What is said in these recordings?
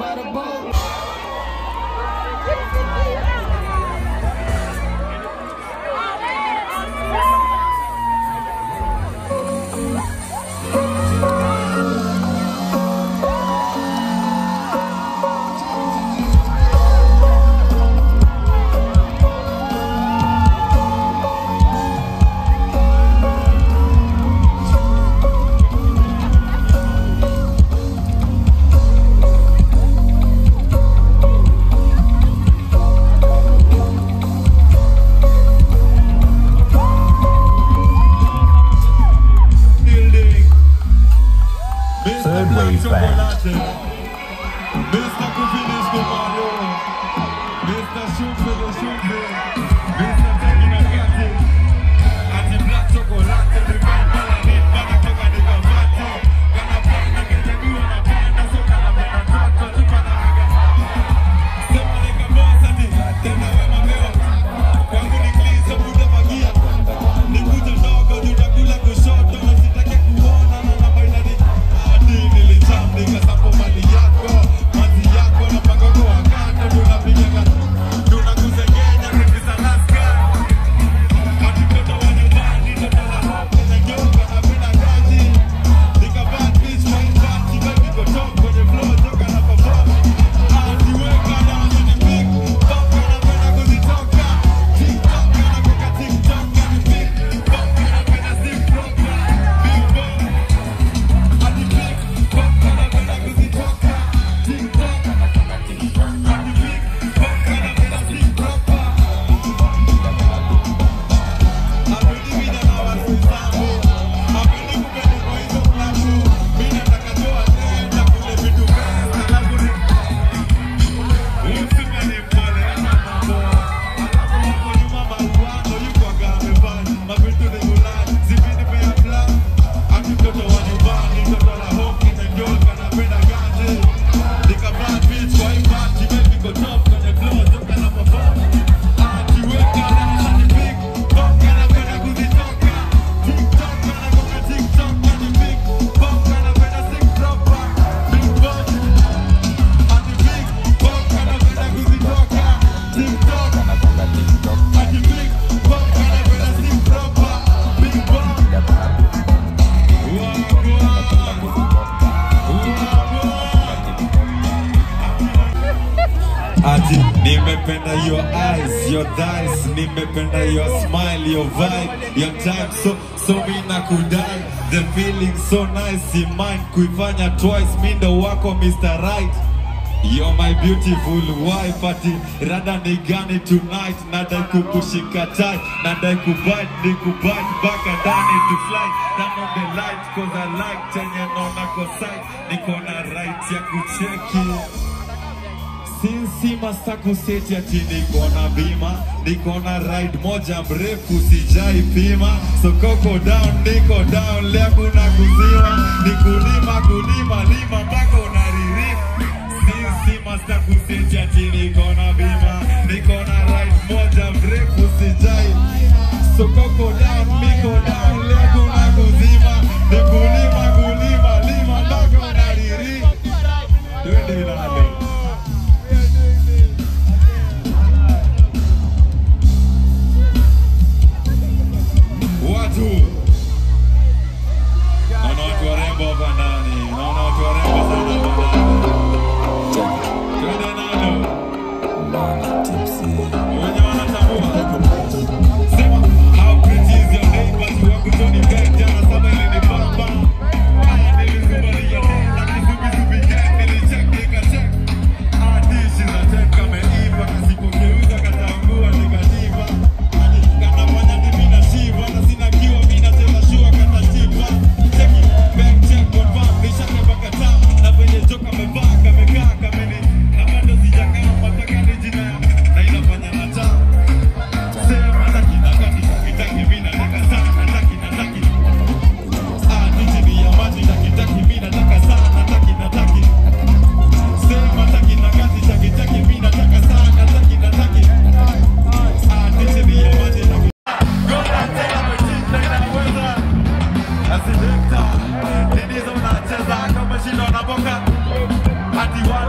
by the boat. Third Wave Band. Mr. Kufinis Kumalo. Mr. Shumpele Shumpe. Mr. Tegina Kati. Ati Black Chocolate. Ni Bambala ni Bana Toka ni Kavati. Kana panda Kejabiwa na panda. Soka na penda toto. Tupa na raga. Sema ni kabosa ni. Tena wema meo. Kwangu ni clean. So buda magia. Ni kuja ndogo. Tutakula kushoto. Na sitake kuona. Na na baina ni. Hadi nilijam. Nikasapo mali yako. Mazi yako. Na pangogo wa kando. Tunapiga ka- tunakuzengenya. Kukisa laska. Ati mtoto wa nyumbani. Mtoto wa hope. Na nyoka. Napenda kazi. Nika bad bitch. Fine party. Baby go top. Kwenye floor. Toka na perform. Ati weka down in the big. Toka napenda kuzitoka. TikTok. Anapika TikTok. Ati big. Toka napenda stick proper. Big bomb. Ati big. Toka napenda kuzitoka. TikTok. Ati big. Toka napenda stick proper. Hapendi vida na watu zangu. Hapendi kupenda kwa hizo klabu. Mimi nataka toa tena kule vitu best. Alafu ni Usika ni mpole ama mambo. Alafu hapo nyuma maruano yuko amevaa. Mavitu ni gulani. Zipini pea plan. Ati mtoto wa nyumbani. Mtoto la hoki na njoka napenda gaje. Nika bad bitch kwa hii party. Baby go top kwenye floor. Toka na perform. Ati weka down ni big. Toka napenda kuzitoka. TikTok anagonga TikTok ni big. Toka napenda stick proper. Big bomb. Ati big. Toka napenda kuzitoka. TikTok. Ati big. Toka napenda stick proper. Big bomb. Ati nimependa your eyes, your thighs, nimependa your smile, your vibe, your time so so mi nakudai the feeling so nice in mind kuifanya twice mi ndo wako Mr. Right You're my beautiful wife ati rada ni gani tonight nadai kukushika tight nadai kubite ni kubite baka ndani to fly turn on the light cause I like chenye naona kwa sight niko na right ya kucheki Sinsi masaku seti ati niko na bima, niko na ride moja mrefu sijai pima, so koko down, niko down, leo kuna kuzima, ni kulima kulima lima mpaka unaririma. Sinsi masaku seti ati niko na bima, niko na ride moja mrefu sijai, so koko down, niko down, leo kuna kuzima, ni kulima kulima lima mpaka unaririma. Twende nalo. Watu naona watu warembo hapa ndani, naona watu warembo sana hapa ndani. Twende nalo. Wenye wanatambua. Sema, how pretty is your neighbor? Tu wangu Tony Beck, jana saba ilinibamba. Haya, nilizubalia tena, kizubi zubi gang, nilicheck, nikacheck.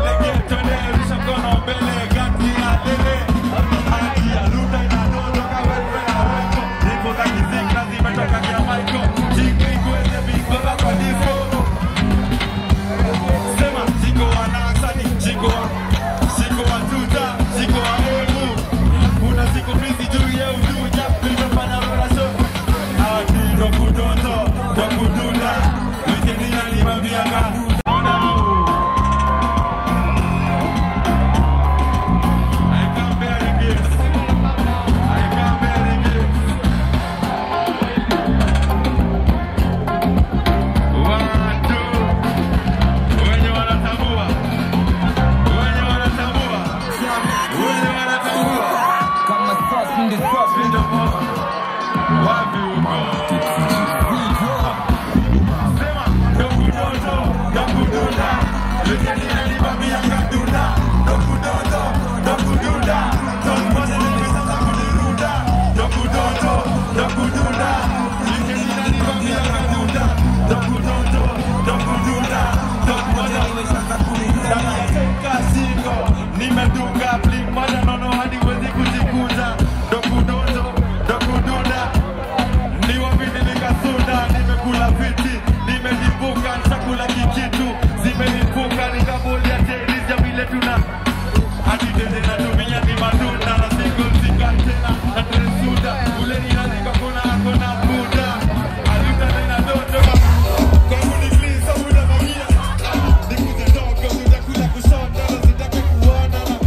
Nimedunga bling moja nono hadi wezi kujikuza Dokudodo, dokudunda Ni wapi nilikasunda Nimekula viti, nimejibuka Chakula kikitu, zimenipuka Nikabolia teris ya vile tuna Hadi tende natumia ni matunda Na single single tena na tresuda Ule ni lazima kuna akona buda Alita tena dodo Kwangu ni clean, so unavamia Nikuje dogo, utakula kusonda Na sitaki kuona na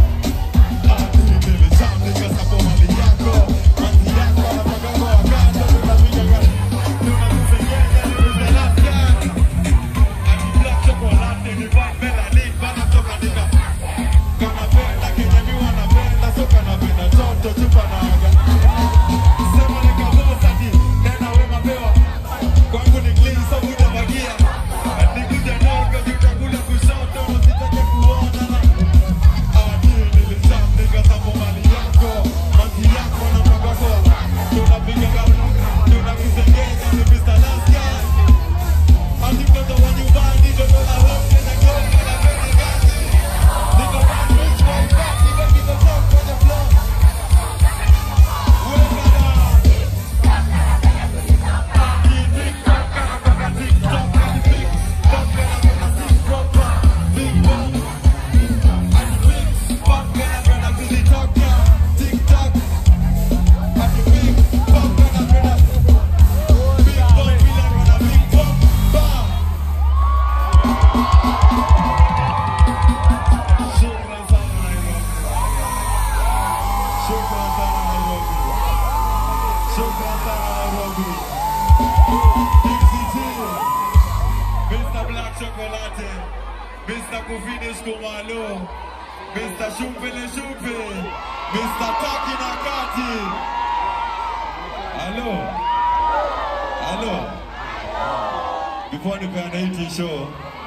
Mr. Black Chocolate, Mr. Kufinish Kumalo, Mr. Shumpele Shumpe, Mr. Taki Nakati. Hello. Hello. Before nipeane hii t-show,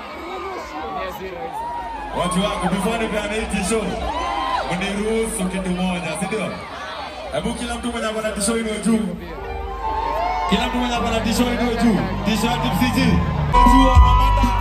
watu wangu, before nipeane hii t-show, mniruhusu kitu moja, si ndio? Hebu kila mtu mwenye akona t-show inue juu. Kila mtu mwenye akona t-show inue juu. T-shirt MCG. Juu ana mada